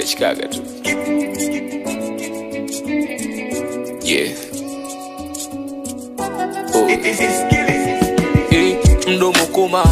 inachikaga tu yeah. oh. Eh, mdomo kuma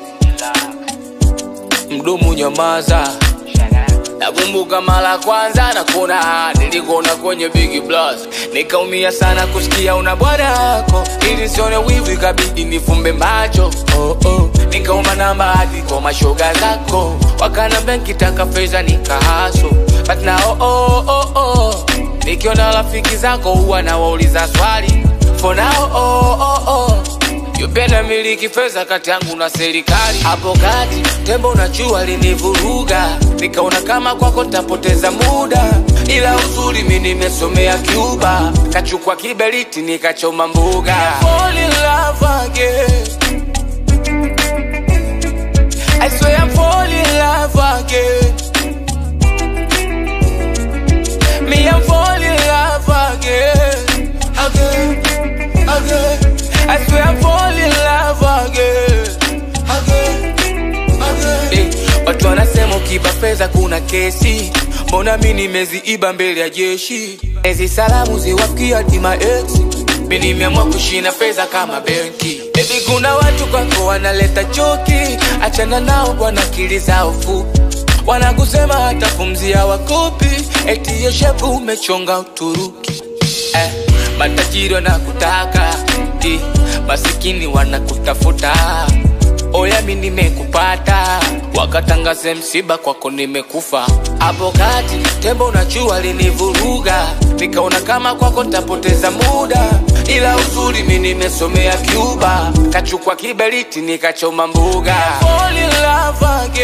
mdomo nyamaza nakumbuka mara kwanza na kuona nilikuona kwenye big plus nikaumia sana kusikia una bwana yako ili sione wivu ikabidi nifumbe macho oh, oh. nikaomba namba hadi kwa mashoga zako wakanambia nkitaka fedha nikahaso but na oh, oh, oh, oh. nikiona rafiki zako huwa nawauliza swali for now oh, oh, oh. Yupenda miliki pesa kati yangu na serikali. Hapo kati tembo na chua linivuruga, nikaona kama kwako tapoteza muda, ila uzuri mi nimesomea Cuba, kachukua kiberiti nikachoma mbuga. Fall in love again. I swear I'm fall in love again. Me I'm fall in love again, again, again. I swear I'm fall in love again, again, again. Eh, watu wanasema ukiba fedha kuna kesi, mbona mi nimeziiba mbele ya jeshi? Ezi salamu ziwafikia hadi maex, mi nimeamua kushina fedha kama benki. Baby, kuna watu kwako wanaleta choki, achana nao bwana, akili zao fupi wanakusema hata pumzi hawakopi, eti hiyo shepu umechonga Uturuki eh, matajiri wanakutaka eh, masikini wanakutafuta. Oya, mi nimekupata, wakatangaze msiba kwako nimekufa. Hapo kati tembo na chua linivuruga, nikaona kama kwako ntapoteza muda, ila uzuri mi nimesomea Cuba, kachukua kiberiti nikachoma mbuga. Fall in love again.